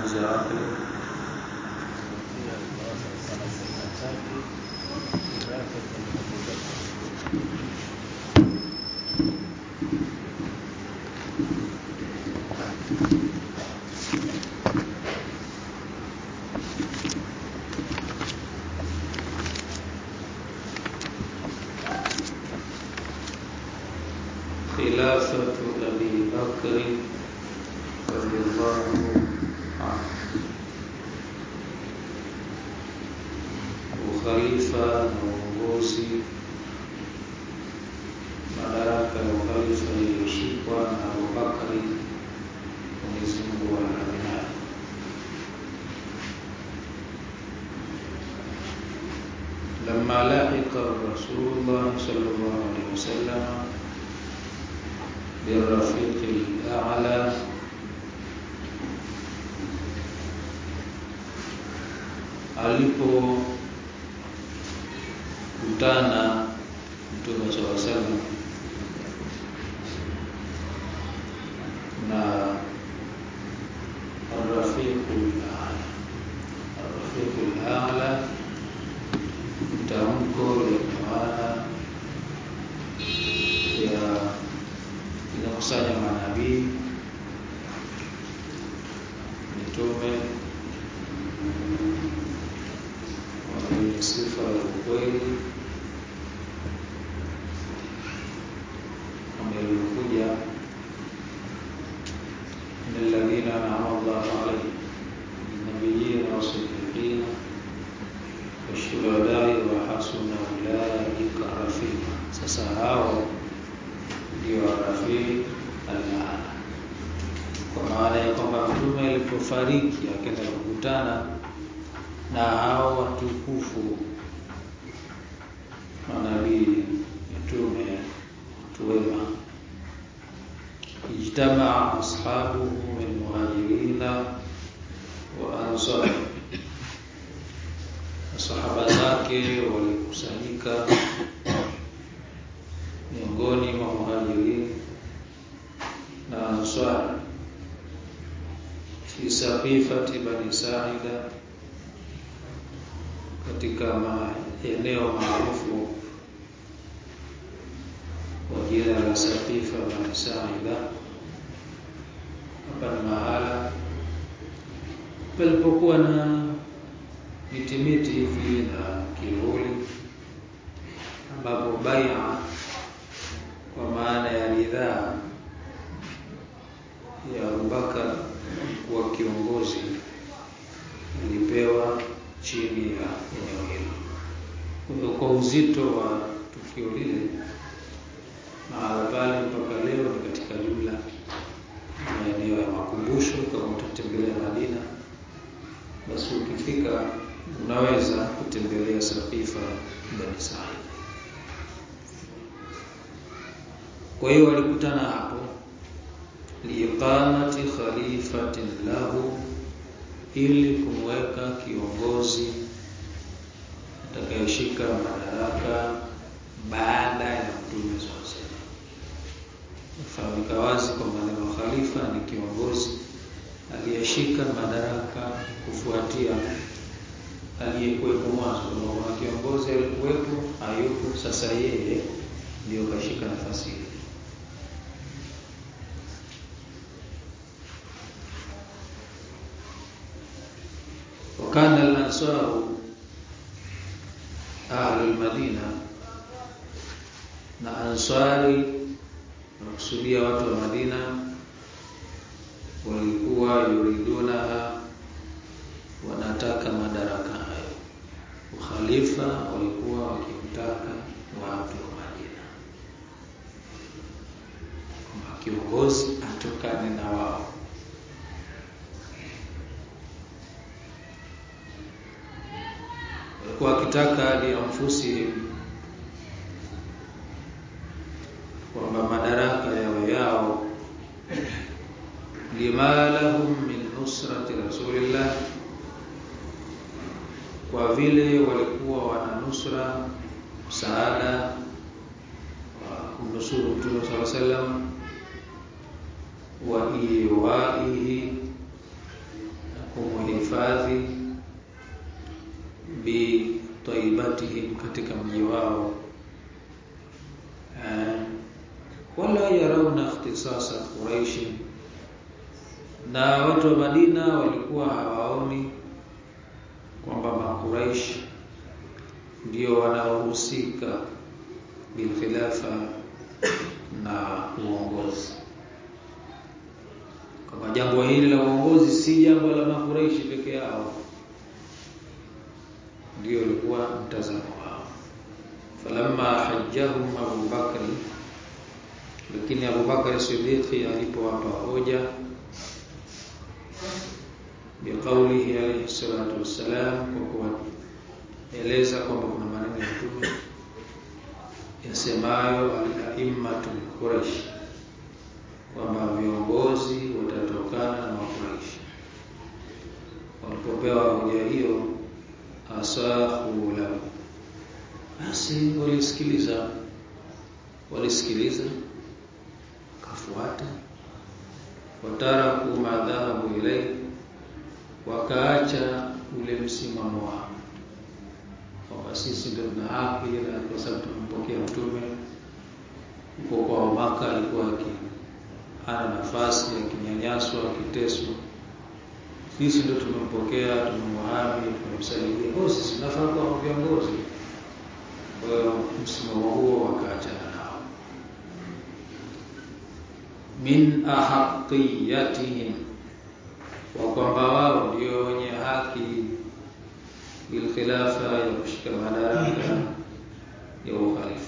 tuanze wapi خلافة أبي بكر رضي الله عنه ukhalifa na uongozi madaraka ya ukhalifa iliyoshikwa na Abubakari Mwenyezi Mungu aradhi naye لما لحق رسول الله صلى الله عليه وسلم بالرفيق الأعلى alipokutana Mtume swalla sallam na arrafiqul a'la arrafiqul a'la tamko lenye maana ya inakusanya manabii mitume wenye sifa ya ukweli kama ilivyokuja min alladhina an'ama Allahu alayhim nabiyina wasiddiqina washuhadai wa hasuna ulaika rafiqa. Sasa hao ndio rafiq al-aala, kwa maana ya kwamba mtume alipofariki akaenda kukutana na hao watukufu manabii mitume watu wema ijtamaa ashabuhu min muhajirina wa ansar masahaba zake walikusanyika miongoni mwa muhajirin na ansar fi saqifati bani saida katika maeneo maarufu kwa jina la Saqifa bani Saida. Hapa ni mahala palipokuwa na miti miti hivi na kivuli, ambapo baia kwa maana ya ridhaa ya Abubakar kuwa kiongozi ilipewa chini ya eneo hilo. Kwa uzito wa tukio lile, mahala pale mpaka leo ni katika jumla maeneo ya makumbusho. Kama utatembelea Madina, basi ukifika unaweza kutembelea Saqifa Bani Said. Kwa hiyo walikutana hapo liiqamati khalifatin lahu ili kumweka kiongozi atakayeshika madaraka baada ya mtume sasa. Nafahamika wazi kwamba neno khalifa ni kiongozi aliyeshika madaraka kufuatia aliyekuwepo mwanzo. Kama kuna kiongozi alikuwepo, hayupo, sasa yeye ndio kashika nafasi hiyo. وكان الأنصار أهل المدينة na ansari nakusudia watu wa Madina walikuwa yuriduna wanataka madaraka hayo. Ukhalifa walikuwa wakimtaka watu wa Madina, kwamba kiongozi atokane na wao. walikuwa wakitaka lianfusihim, kwamba madaraka yawe yao, lima lahum min nusrati rasulillah, kwa vile walikuwa wana nusra msaada wa kumnusuru Mtume sala sallam wa iwaihi, na kumuhifadhi bi taibatihim katika mji wao wala yarauna ikhtisasa Quraish na watu wa Madina walikuwa hawaoni kwamba makuraish ndio wanaohusika bilkhilafa na uongozi kama jambo hili la uongozi si jambo la makuraishi peke yao ndio ulikuwa mtazamo wao falamma hajjahum Abu Bakri lakini Abu Bakr Siddiq alipowapa hoja biqaulihi alayhi salatu wassalam kwa kueleza kwamba kuna maneno ya Mtume yasemayo al-a'immatu Quraysh kwamba viongozi watatokana na Quraysh walipopewa hoja hiyo asahu lahu basi walisikiliza walisikiliza kafuata wataraku madhahabu ilai wakaacha ule msimamo wao kwamba sisi ndio tuna haki na kwa sababu tumempokea mtume huko kwa Maka alikuwa ana nafasi akinyanyaswa akiteswa sisi ndio tumempokea tumemwahami tumemsaidia kwa sisi tunafaa kuwa viongozi kwa hiyo msimamo huo wakaachana nao min ahaqiyatihim wa kwamba wao ndio wenye haki bil khilafa ya kushika madaraka ya ukhalifa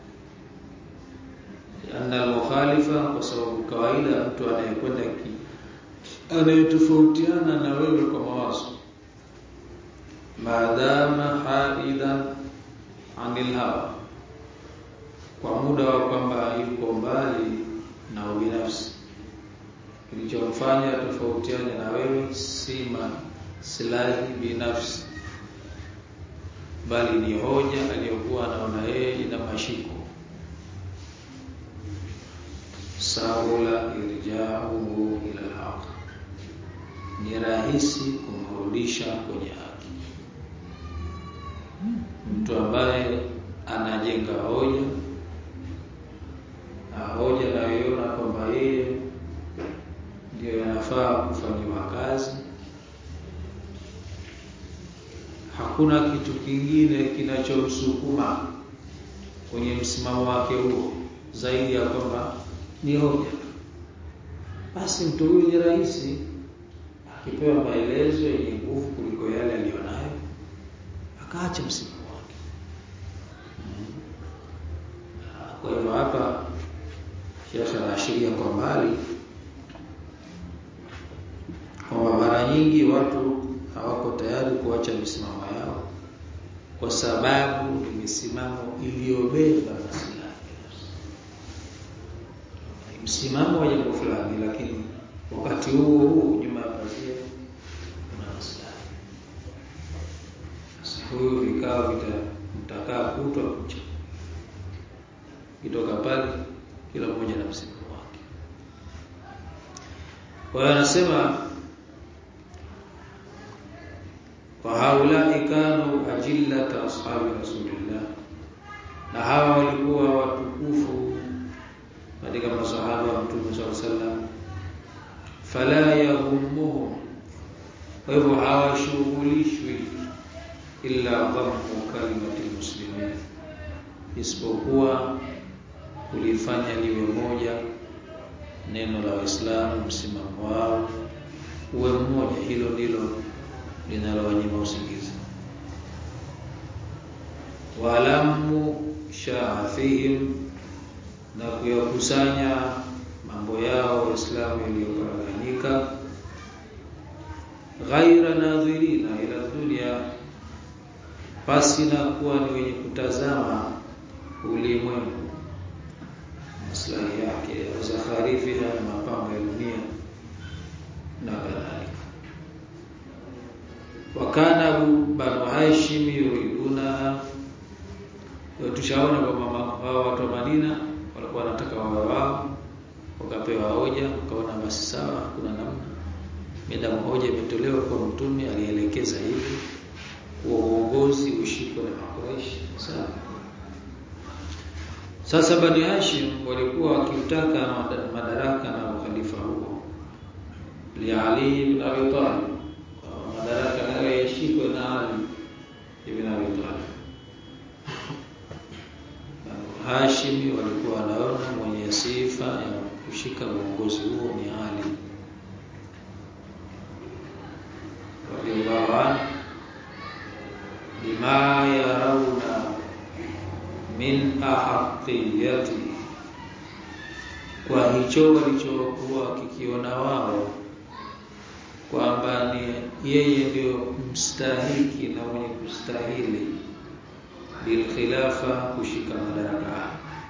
anna al-mukhalifa kwa sababu kawaida mtu anayekwenda ki anayetofautiana na wewe kwa mawazo maadama haidan anil hawa kwa muda wa kwamba yuko mbali na ubinafsi kilichomfanya tofautiane na wewe si maslahi binafsi bali ni hoja aliyokuwa anaona yeye ina mashiko sahula irja'uhu ila al-haq ni rahisi kumrudisha kwenye haki mtu ambaye anajenga hoja na hoja nayoiona kwamba yeye ndio yanafaa kufanyiwa kazi hakuna kitu kingine kinachomsukuma kwenye msimamo wake huo zaidi ya kwamba ni hoja basi mtu huyu ni rahisi akipewa maelezo yenye nguvu kuliko yale aliyonayo akaacha msimamo wake kwa hivyo hapa Sheikh anaashiria kwa mbali kwamba mara nyingi watu hawako tayari kuacha misimamo yao kwa sababu ni misimamo iliyobeba maslahi msimamo wa jambo fulani lakini wakati huo huo nyuma ya pazia kuna maslahi sasa huyu vikao vita mtakaa kutwa kucha kitoka pale kila mmoja na msimamo wake kwa hiyo anasema wa haulai kanu ajillata ashabi rasulillah na hawa walikuwa watukufu katika masahaba wa mtume swalla sallam fala yahumuhum kwa hivyo hawashughulishwi illa dhammu kalimati muslimin isipokuwa kulifanya liwe moja neno la Waislamu msimamo wao uwe mmoja hilo ndilo linalowanyima usingizi walamu shafihim na kuyakusanya mambo yao waislamu yaliyoparaganyika ghaira nadhirina ila dunia pasi na kuwa ni wenye kutazama ulimwengu maslahi yake au zakharifiha na mapambo ya dunia na kadhalika wakana banu hashim yuriduna tushaona kwamba hao watu wa Madina walikuwa wanataka wawe wao wakapewa hoja wakaona basi sawa kuna namna Medamu hoja imetolewa kwa mtume alielekeza hivi kuwa uongozi ushikwe na Makuraishi. Sawa. Sasa Bani Hashim walikuwa wakiutaka madaraka na ukhalifa huo li Ali ibn Abi Talib, madaraka hayo yashikwe na Ali ibn Abi Talib. Hashimi walikuwa wanaona mwenye sifa ya kushika uongozi huo ni Ali radhiallahu anhu bima yarawna min ahaqiyati, kwa hicho walichokuwa wakikiona wao kwamba ni yeye ndio mstahiki na mwenye kustahili bilkhilafa kushika madaraka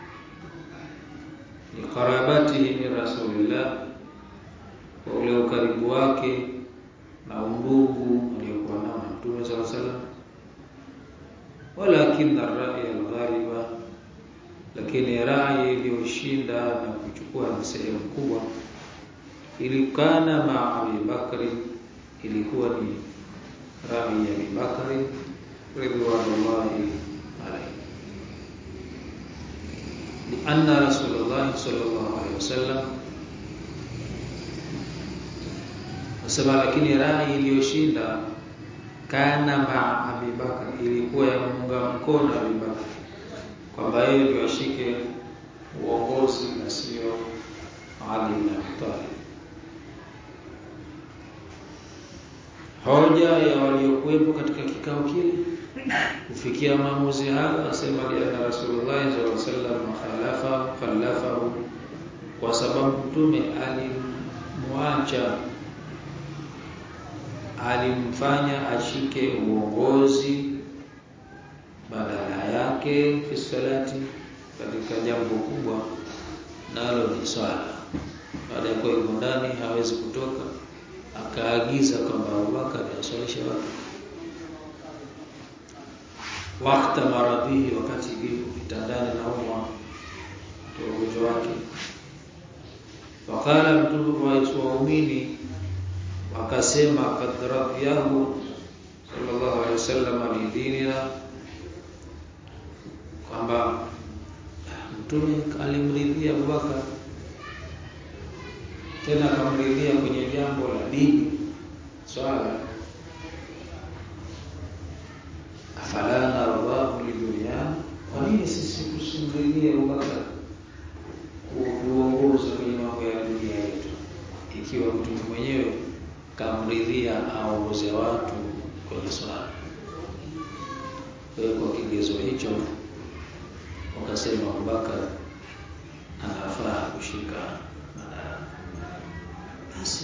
liqarabatihi min rasulillah, kwa ule ukaribu wake na undugu aliokuwa nao na Mtume sala salam, walakin ar-ra'y al-ghaliba, lakini rai iliyoshinda na kuchukua na sehemu kubwa ilikana ma Abi Bakri, ilikuwa ni rai ya Abi Bakri ridwanullahi alayhi lianna Rasulullah sallallahu alaihi wasallam nasema, lakini rai iliyoshinda kana ma Abi Bakr, ilikuwa ya muunga mkono Abi Bakr kwamba yeye ndio ashike uongozi na sio Ali bin Abi Talib. Hoja ya waliokuwepo katika kikao kile kufikia maamuzi hayo, asema liana Rasulullah sallallahu alaihi wasallam khalafa khalafahu, kwa sababu mtume alimwacha alimfanya ashike uongozi badala yake fi salati, katika jambo kubwa nalo ni swala. Baada ya kuwa yuko ndani hawezi kutoka, akaagiza kwamba Abubakar aswalishe watu wakati maradhihi, wakati yuko kitandani na umwa ugonjwa wake. Wakala mtume wa waumini wakasema, kad radhiyahu sallallahu alaihi wasallam lidinina, kwamba mtume alimridhia Abubakar tena akamridhia kwenye jambo la dini swala. Afala nardahu liduniana, kwa nini sisi tusimridhie Abubakar kuongoza kwenye mambo ya dunia yetu, ikiwa mtume mwenyewe kamridhia aongoze watu kwenye swala? Kwa hiyo kwa kigezo hicho wakasema Abubakar anafaa kushika madaraka. Basi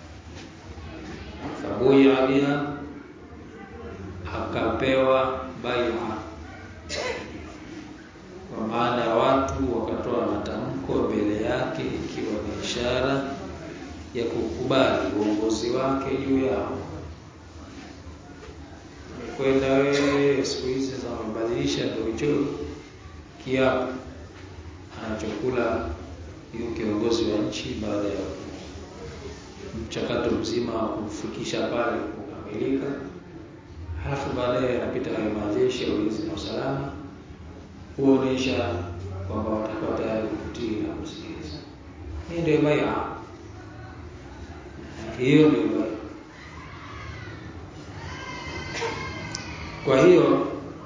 fabuya biha, akapewa bai'a, kwa maana ya watu wakatoa matamko mbele yake, ikiwa ni ishara ya kukubali uongozi wake juu yao. Kwenda wewe siku hizi za mabadilisha, ndio hicho kiapo anachokula hiyo kiongozi wa nchi baada ya mchakato mzima wa kufikisha pale kukamilika, halafu baadaye anapita hayo majeshi ya ulinzi na usalama kuonyesha kwamba watakuwa tayari kutii na kusikiliza. Hii ndio bai'a, hiyo ndio bai'a. Kwa hiyo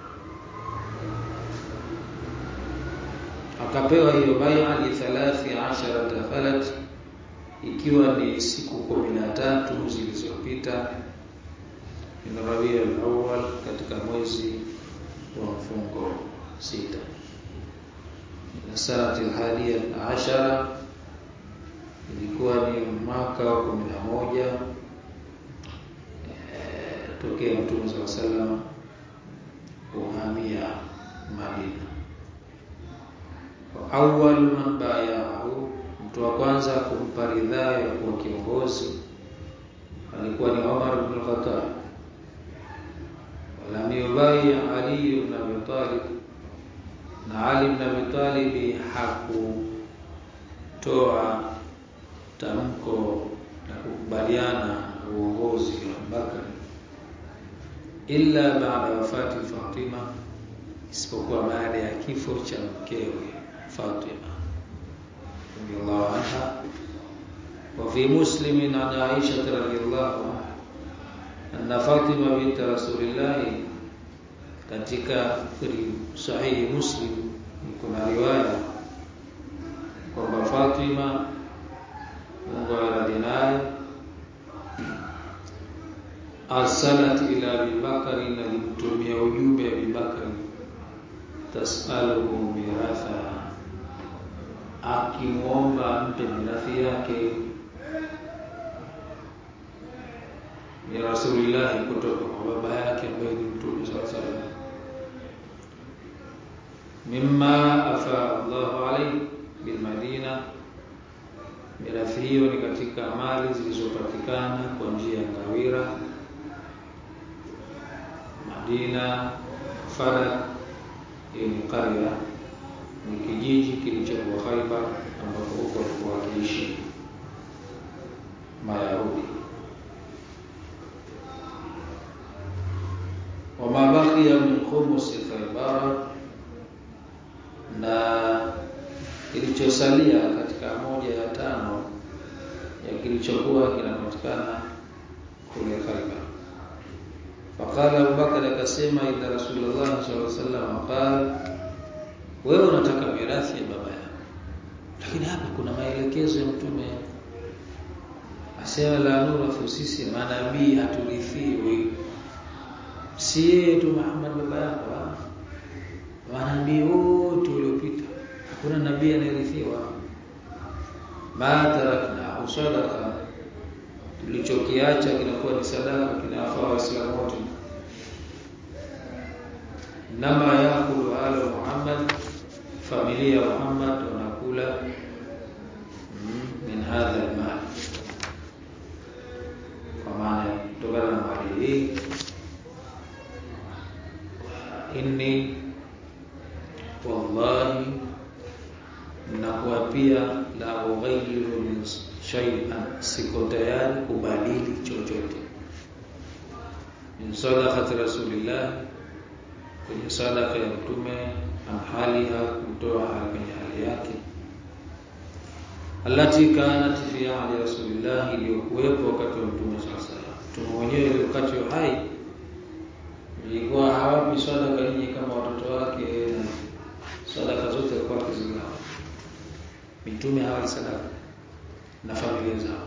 akapewa hiyo bai'a li thalathi asharata falat, ikiwa ni siku kumi na tatu zilizopita min Rabiul Awwal, katika mwezi wa mfungo sita na sanati alhadiya ashara, ilikuwa ni mwaka wa kumi na moja tokea Mtume sallallahu alaihi wasallam kuhamia Madina awwal man bayahu, mtu wa kwanza kumpa ridhaa ya kuwa kiongozi alikuwa ni Umar ibn Khattab. Walam yubai Ali ibn Abi Talib, na Ali ibn Abi Talib hakutoa tamko na kukubaliana na uongozi wa Abubakar illa baada wafati Fatima, isipokuwa baada ya kifo cha mkewe Fatima radhiallahu anha. Wa fi Muslim an Aisha radhiallahu anha anna Fatima bint Rasulillah, katika sahihi Muslim kuna riwaya kwamba Fatima Mungu aradhi naye arsalat ila Abi Bakari, alimtumia ujumbe Abi Bakari, tasaluhu miratha, akimwomba ampe mirathi yake ya Rasulillah, kutoka kwa baba yake ambaye ni Mtume sallallahu alaihi wasallam, mimma afa Allahu alayhi bil Madina mirathi hiyo ni katika mali zilizopatikana kwa njia ya ngawira Madina. Fadak hiyo ni karya, ni kijiji kilichokuwa Khaibar, ambapo huko walikuwa wakiishi Mayahudi. Wama baqiya min khumusi Khaibar, na kilichosalia katika moja ya tano ya kilichokuwa kinapatikana kule Khaibar. Faqala Abubakar akasema, idha Rasulullah sallallahu alaihi wasallam qala, wewe unataka mirathi ya baba yako, lakini hapa kuna maelekezo ya Mtume asema, la nurathu, sisi manabii haturithiwi. Si yeye tu Muhammad baba yako, manabii wote waliopita hakuna nabii anayerithiwa. ma tarakna sadaqa, tulichokiacha kinakuwa ni sadaka, kinawafaa Waislamu wote. Nama yakulu ala Muhammad, familia ya Muhammad wanakula min hadha almal, kwa maana kutokana na mali hii. Inni wallahi nakuwa pia la ughayyiru min shay'an, siko tayari kubadili chochote min sadaqati rasulillah, kwenye sadaka ya Mtume, an haliha, kutoa kwenye hali yake, allati kanat fi ahdi rasulillah, iliyokuwepo wakati wa Mtume sasa. Mtume mwenyewe wakati wa hai ilikuwa hawapi sadaka nyinyi kama watoto wake, na sadaka zote alikuwa akizigawa mitume hawa sadaka na familia zao.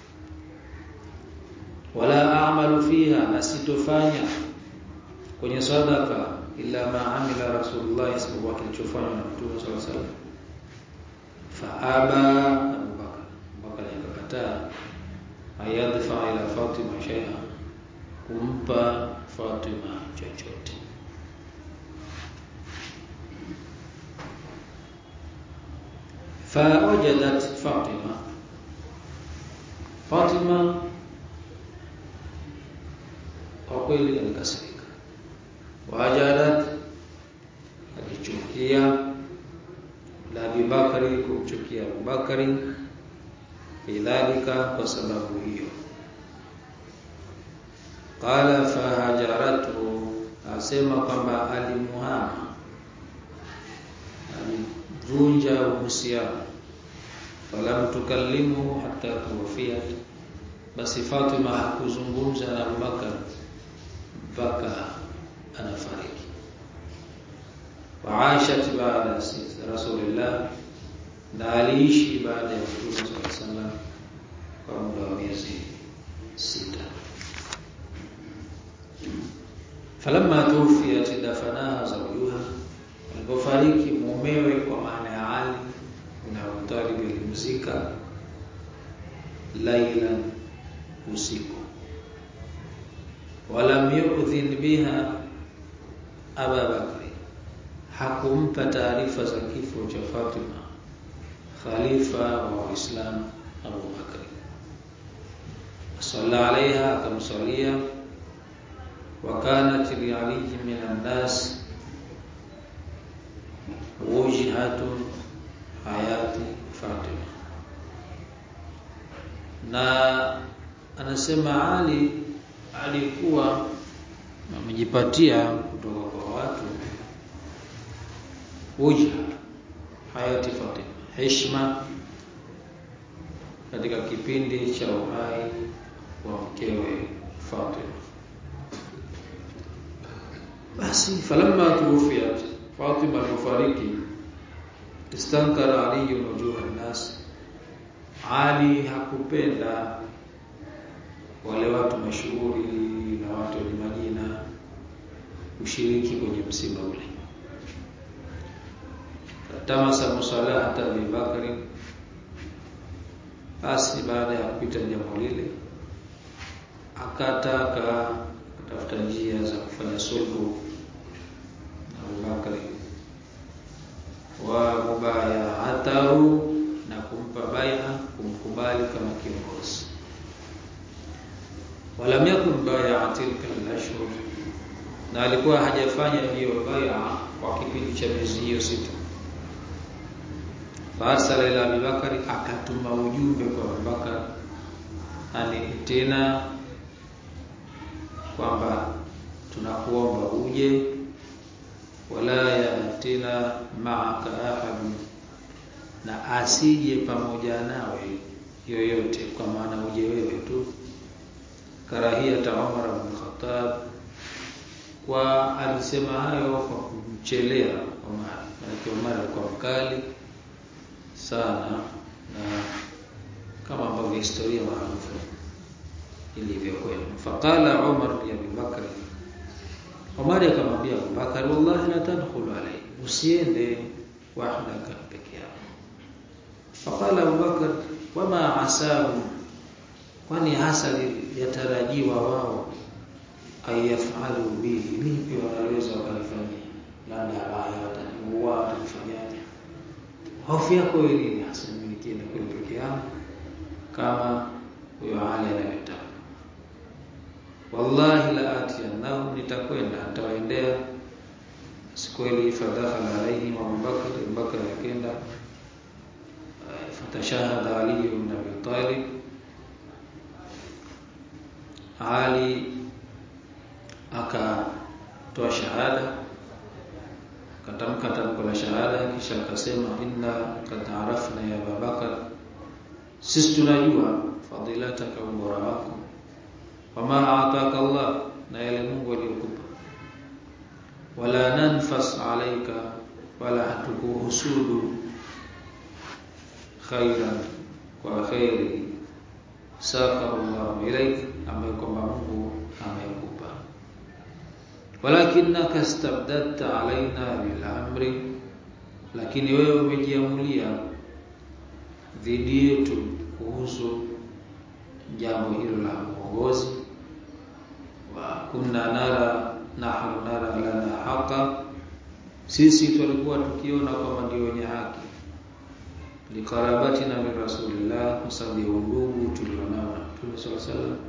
Wala a'malu fiha, na sitofanya kwenye sadaka illa ma amila Rasulullah, isipokuwa kilichofanywa na Mtume sallallahu alaihi wasallam. Fa aba Abubakar, Abubakar akakataa, ayadfa ila Fatima shay'a, kumpa Fatima chochote fawajadat Fatima, Fatima kwa kweli alikasirika, wajadat, alichukia la Abubakari, kumchukia Abubakari, bidhalika, kwa sababu hiyo. Qala fahajaratu, asema kwamba alimuhama vunja uhusiano, falam tukallimu hatta tuwafia, basi Fatima hakuzungumza na Abubakar mpaka anafariki. Waashat baada Rasulillah, na aliishi baada ya Mtume sallallahu alaihi wasallam kwa muda wa miezi sita. Falamma tuwfiyat dafanaha zawjuha alipofariki mumewe, kwa maana ya Ali na Abu Talib, alimzika lailan, usiku. Walam yudhin biha Aba Bakri, hakumpa taarifa za kifo cha Fatima khalifa wa Waislamu Abu Bakri. Salla alaiha, akamsalia. Wa kanat li Ali min annas wujhatun hayati Fatima, na anasema Ali alikuwa amejipatia kutoka kwa watu wujha hayati Fatima heshima katika kipindi cha uhai wa mkewe Fatima basi falamma tuwfiyat Fatima alifariki istankara Ali wujuha nas Ali hakupenda wale watu mashuhuri na watu wenye majina kushiriki kwenye msiba ule tamasa musalahata Abi Bakari basi baada ya kupita jambo lile akataka kutafuta njia za kufanya sulhu na Abubakari wa mubayatahu na kumpa bai'a kumkubali kama kiongozi walam yakun bai'a tilka al-ashhur na alikuwa hajafanya hiyo bai'a kwa kipindi cha miezi hiyo sita farsala ila Abubakari akatuma ujumbe kwa Abubakar ani tena kwamba tunakuomba uje wala yatina ma'aka ahad na asije pamoja nawe yoyote kwa maana uje wewe tu karahia Umar ibn Khattab kwa alisema hayo kwa kumchelea Umar maana Umar alikuwa mkali sana na kama ambavyo historia maarufu ilivyokwenda faqala Umar li Abi Bakr Umar akamwambia Abu Bakar wallahi la tadkhulu alayhi usiende wahdaka peke yako faqala Abu Bakar wama asabu kwani hasa yatarajiwa wao ayafalu bihi lipi wanaweza wakalifanyia labda baya wataniua watanifanyaje hofu yako nini hasa mimi nikienda kule peke yangu kama huyo Ali anavyotaka wallahi la atiyannahum nitakwenda nitawaendea sikweli fadakhala alaihim Abu Bakr Abu Bakr akenda fatashahada Ali ibn Abi Talib Ali akatoa shahada katamka tamko la shahada kisha akasema inna qad arafna ya Abu Bakr sisi tunajua fadilataka ubora wako wama aataka Allah na yale Mungu aliyokupa wala nanfas alaika wala hatukuhusudu khairan kwa khairi saka Allah ilaik ambaye kwamba Mungu amekupa walakinaka istabdadta alaina bil amri lakini wewe umejiamulia dhidi yetu kuhusu jambo hilo la uongozi wa kunna nara nahnu nara lana haqa sisi tulikuwa tukiona kwamba ndio wenye haki likarabatina min rasulillah kwa sababu ya undugu tulionao na Mtume sallallahu alaihi wasallam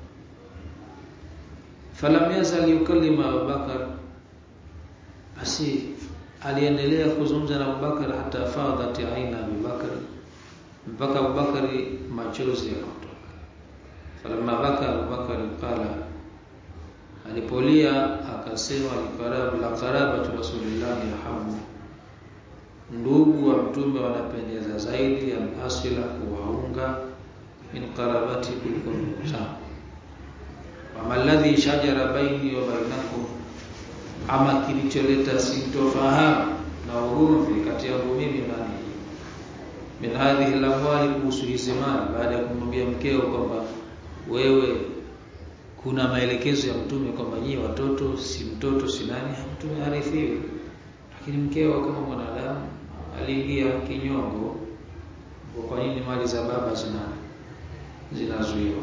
falam yazal yukallima Abubakar basi aliendelea kuzungumza na Abubakar hata fadhat aina Abubakar mpaka Abubakar machozi yakatoka falamma baka Abubakar qala alipolia akasema likarab la qarabatu rasulillah yahamu ndugu wa mtume wanapendeza zaidi ya asila kuwaunga min qarabati kuliko ndugu zangu wama alladhi shajara baini wa bainakum ama kilicholeta sintofahamu na ugomvi kati yangu mimi na ninyi min hadhihi lamwali kuhusu hizi mali baada ya kumwambia mkeo kwamba wewe kuna maelekezo ya mtume kwamba nyie watoto si mtoto si nani mtume harifiwi lakini mkeo kama mwanadamu aliingia kinyongo kwa nini mali za baba zina zinazuiwa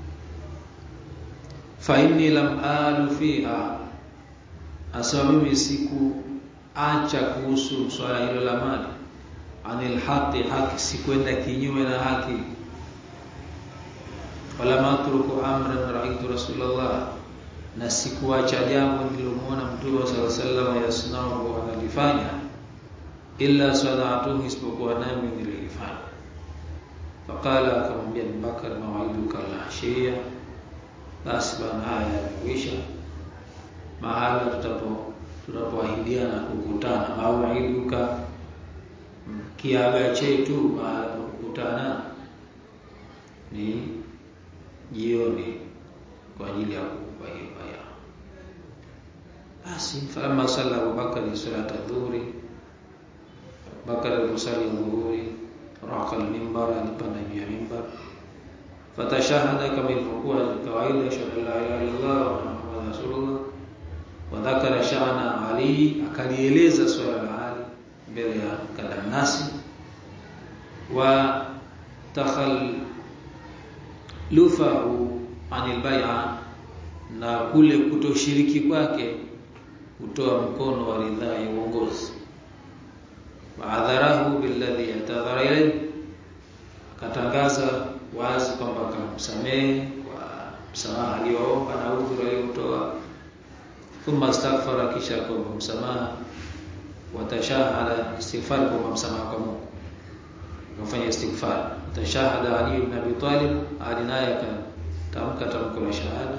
fa inni lam alu fiha asema mimi siku acha kuhusu swala hilo la mali anil haqi haki sikwenda kinyume na haki wala matruku amran raitu rasulullah na sikuacha jambo nililomuona mtume sallallahu alaihi wasallam yasnau analifanya illa sadatuhu isipokuwa nami nilifanya faqala akamwambia Abubakar mawaiduka al-ashiya basi bana haya yamekwisha mahala tutapo tunapoahidiana kukutana mawaiduka kiaga chetu mahala pa kukutana ni jioni kwa ajili ya kukupa hiyo baya basi falamma salla Abubakar salata dhuhri Abubakar aliposali dhuhuri raqa al-mimbar alipanda juu ya mimbar fatashahada kama ilivyokuwa kawaida shahada la ilaha illallah wa muhammadur rasulullah wa dhakara sha'na ali akalieleza swala la ali mbele ya kadamnasi wa takhal lufahu anil bai'a na kule kutoshiriki kwake kutoa mkono wa ridhaa ya uongozi waadharahu billadhi yatadhara ilayhi akatangaza wazi kwamba akamsamehe kwa msamaha aliyoomba na udhuru aliyotoa thumma astaghfara kisha akaomba msamaha watashahada istighfar kwa msamaha kwa Mungu akafanya istighfar tashahada Ali ibn Abi Talib Ali naye akatamka tamko la shahada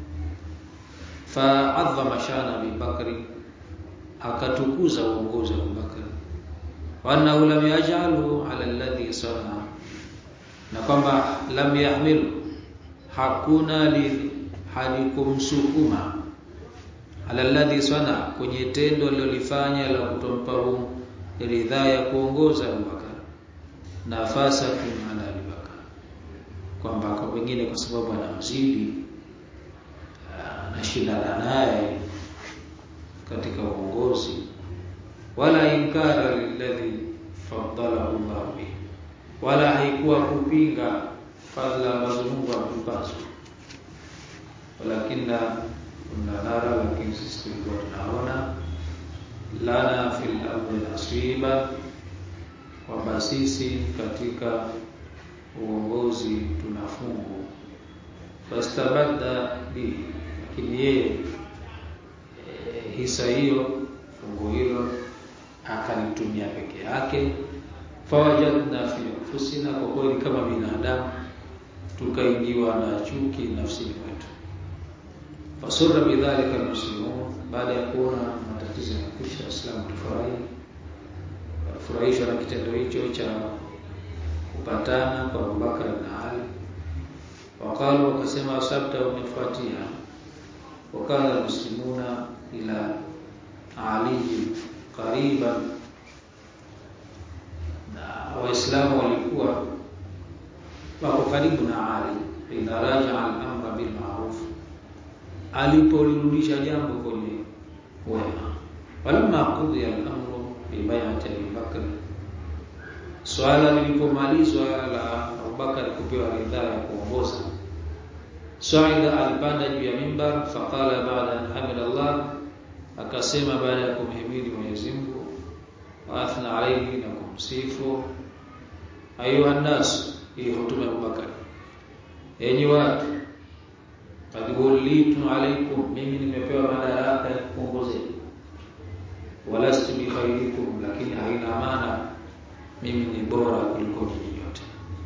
fa'adhama shana Abi Bakri akatukuza uongozi wa Abu Bakr wa annahu lam yaj'alhu 'ala alladhi sana na kwamba lam yahmil hakuna li halikumsukuma ala alladhi sana kwenye tendo alilofanya la kutompa ridhaa ya kuongoza Abu Bakr nafasa ala Abu Bakr kwamba kwa wengine kwa sababu anamzidi anashindana naye katika uongozi wala inkara lilladhi faddalahu Allah bi wala haikuwa kupinga fadla ambazo Mungu amempazo walakinna kunna nara lakini sisi tulikuwa tunaona lana fil amri nasiba kwamba sisi katika uongozi tuna fungu fastabadda bi lakini yeye e, hisa hiyo fungu hilo akalitumia peke yake fawajadna fi anfusina kwa kweli kama binadamu tukaingiwa na chuki nafsini mwetu fasurra bidhalika almuslimun baada ya kuona matatizo ya kisha Waislamu tufurahi furahishwa na kitendo hicho cha kupatana kwa Abubakar na Ali wakalu wakasema sabta umefuatia wakala muslimuna ila Ali kariban na waislamu walikuwa wako karibu na Ali idha raja al-amra bil ma'ruf alipolirudisha jambo kwenye wema walamma qudhiya al-amru bi bai'ati Abi Bakr swala lilipomalizwa la Abubakar kupewa ridhaa ya kuongoza Saida alipanda juu ya mimbar faqala ba'da an hamida Allah akasema baada ya kumhimidi Mwenyezi Mungu wa athna alayhi na kumsifu ayuha nas hii hotuba ya Abubakar enyi watu qad wallitu alaykum mimi nimepewa madaraka ya kuongoza walastu bi khairikum lakini haina maana mimi ni bora kuliko nyinyi wote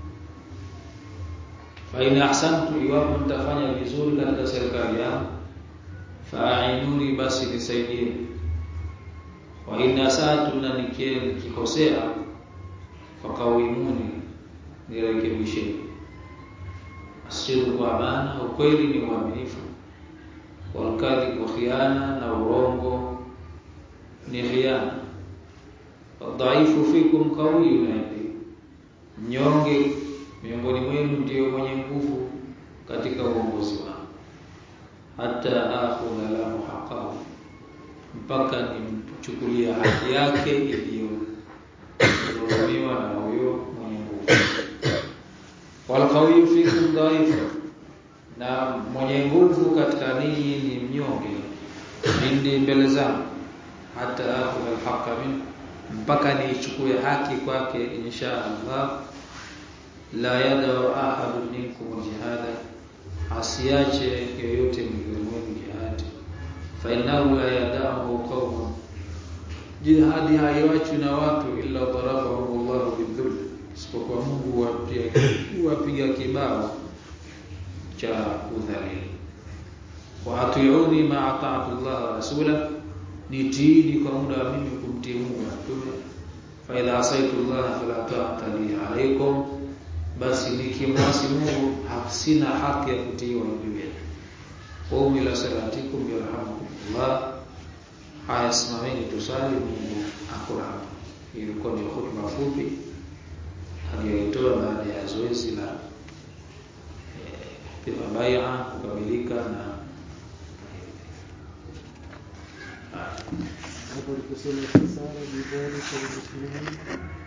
fa in ahsantu iwapo mtafanya vizuri katika serikali yangu fa'inuni basi nisaidie wa in asatu na nikikosea fakawimuni nirekebishe asiru kwa amana ukweli ni uaminifu walkadhib wa khiana na urongo ni khiana dhaifu fikum qawiyun indi mnyonge miongoni mwenu ndio mwenye nguvu katika uongozi wangu hata akhudha lahu haqqahu mpaka nimchukulia haki yake iliyodhulumiwa na huyo mwenye nguvu wal qawiyyu fikum dhaifu na mwenye nguvu katika ninyi ni mnyonge indi mbele zangu hata akhudha alhaqqa min mpaka niichukue haki kwake insha Allah la yadau ahadun minkum jihada asiache yoyote miongoni mwenu jihadi fa innahu la yadahu qaumun jihadi haiwachwi na watu illa darabahum Allah bidhull isipokuwa Mungu huwapiga huwapiga kibao cha udhalili wa atiuni ma ata'tu Allah wa rasula nitiini kwa muda wa mimi kumtii Mungu na mtume fa idha asaitu Allah fala ta'ata li alaykum basi nikimwasi Mungu sina haki ya kutiiwa juu yenu qum ila salatikum yarhamukumullah haya simameni tusali Mungu akurahamu ilikuwa ni hotuba fupi aliyoitoa baada ya zoezi la kupewa bai'a kukamilika na hapo aliposema sara bidhalika almuslimin